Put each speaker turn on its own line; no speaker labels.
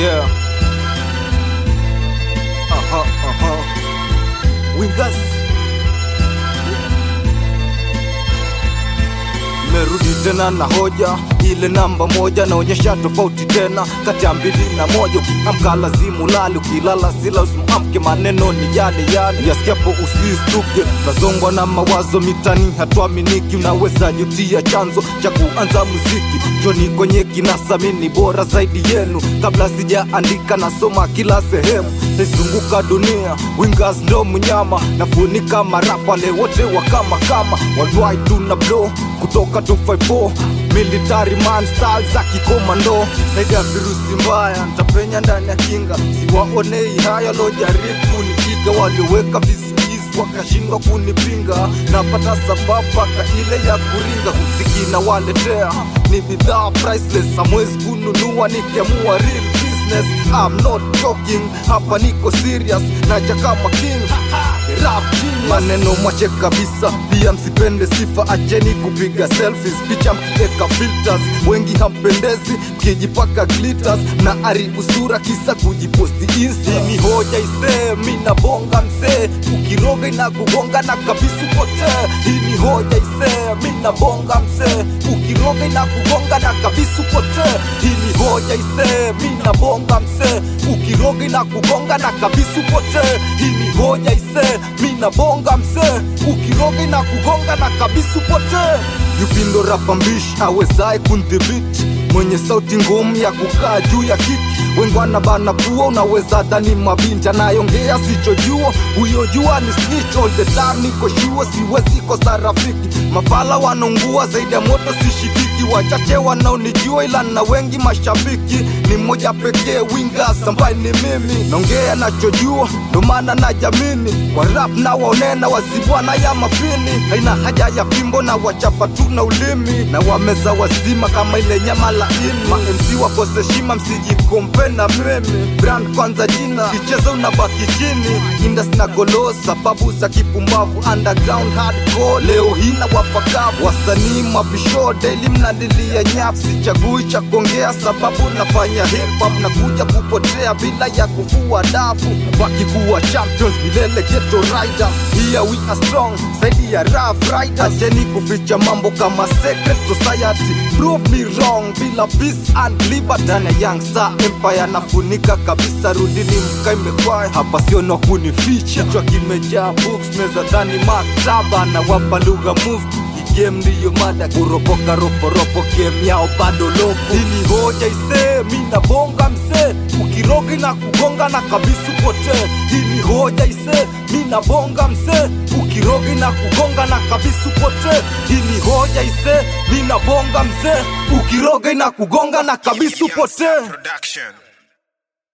Yeah. Aha, aha. Wingers. Merudi tena na hoja ile namba moja naonyesha tofauti tena kati ya mbili na moja. Ukiamka lazimu lali, ukilala sila usimamke, maneno ni yale yale, yasikiapo usistuke. Nazongwa na mawazo mitani, hatuaminiki. Unaweza jutia chanzo cha kuanza muziki. Joni kwenye kinasa, mimi bora zaidi yenu. Kabla sijaandika nasoma kila sehemu, naizunguka dunia. Wingers ndo mnyama, nafunika marapa wale wote wa kama kama worldwide tuna blow kutoka 254 military man style za kikomando zaidi ya virusi mbaya ntapenya ndani ya kinga siwaonei haya lojaribu kunipiga walioweka vizuizi wakashindwa kunipinga napata sababu paka ile ya kuringa muziki na waletea ni bidhaa priceless hamwezi kununua nikiamua real business I'm not joking hapa niko serious naja kama king rap genius. maneno mwache kabisa pia msipende sifa acheni kupiga selfies picha mkiweka filters wengi hampendezi mkijipaka glitters na haribu sura kisa kujiposti insta ni hoja isee mi nabonga msee ukiroga inakugonga na kabisa upotee hii ni hoja isee mi nabonga msee ukiroga inakugonga na kabisa upotee hii ni hoja isee mi nabonga msee ukiroga inakugonga na kabisa upotee hii ni hoja isee mi nabonga msee ukiroga inakugonga na kabisa upotee yupindo rapa mbishi awezaye kundhibiti mwenye sauti ngumu ya kukaa juu ya kiki wengi wanabana pua unaweza dhani mabinti anayongea sichojua huyo jua ni snitch all the time niko shua siwezi kosa rafiki mafala wanaungua zaidi ya moto sishikiki wachache wanaonijua ila na wengi mashabiki ni mmoja pekee wingas ambaye ni mimi naongea nachojua ndo maana na jamini kwa rap na waonena wazibwana ya mapini haina haja ya fimbo na wachapa tu na ulimi na wameza wazima kama ile nyama laini ma MC wakose shima msijikompe na mimi brand kwanza jina kicheza unabaki chini indas na golo sababu za kipumbavu underground hardcore leo hii na wapakavu wasanii mabisho daily mnalilia nyap sichagui cha kuongea sababu nafanya hip hop nakuja kupotea bila ya kufua dafu baki kuwa champions milele ghetto riders here we are strong zaidi ya rough riders acheni kuficha mambo kama secret society prove me wrong bila peace and liberty ndani ya young star empire nafunika kabisa rudini mkae mekwaya hapa sio na kunificha kichwa kimejaa books meza dhani maktaba na wapa lugha move game ndiyo mada kuropoka roporopo game yao bado loko hili hoja isee mi nabonga msee ukirogi na kugonga na kabisa upotee hili hoja isee mi nabonga msee ukirogi na kugonga na kabisa upotee hili hoja isee mi nabonga msee ukirogi na kugonga na kabisa upotee
Production.